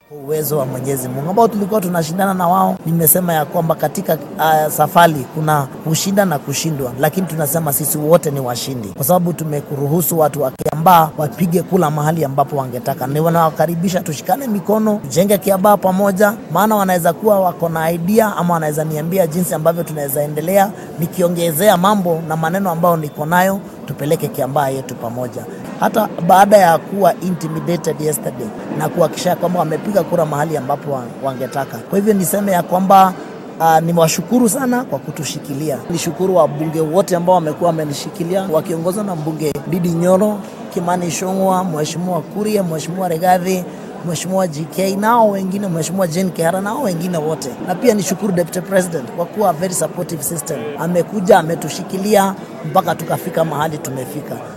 uwezo wa Mwenyezi Mungu ambao tulikuwa tunashindana na wao. Nimesema ya kwamba katika uh, safari kuna kushinda na kushindwa, lakini tunasema sisi wote ni washindi, kwa sababu tumekuruhusu watu wa Kiambaa wapige kula mahali ambapo wangetaka. Ni wanawakaribisha tushikane mikono, tujenge Kiambaa pamoja, maana wanaweza kuwa wako na idea ama wanaweza niambia jinsi ambavyo tunaweza endelea, nikiongezea mambo na maneno ambayo niko nayo tupeleke Kiambaa yetu pamoja. Hata baada ya kuwa intimidated yesterday na kuhakikisha kwamba wamepiga kura mahali ambapo wangetaka. Kwa hivyo niseme ya kwamba Uh, nimewashukuru sana kwa kutushikilia. Nishukuru wabunge wote ambao wamekuwa wamenishikilia wakiongozwa na mbunge Didi Nyoro, Kimani Ichung'wah, Mheshimiwa Kuria, Mheshimiwa Regathi, Mheshimiwa GK nao wengine, Mheshimiwa Jane Kihara nao wengine wote, na pia nishukuru Deputy President kwa kuwa very supportive system, amekuja ametushikilia mpaka tukafika mahali tumefika.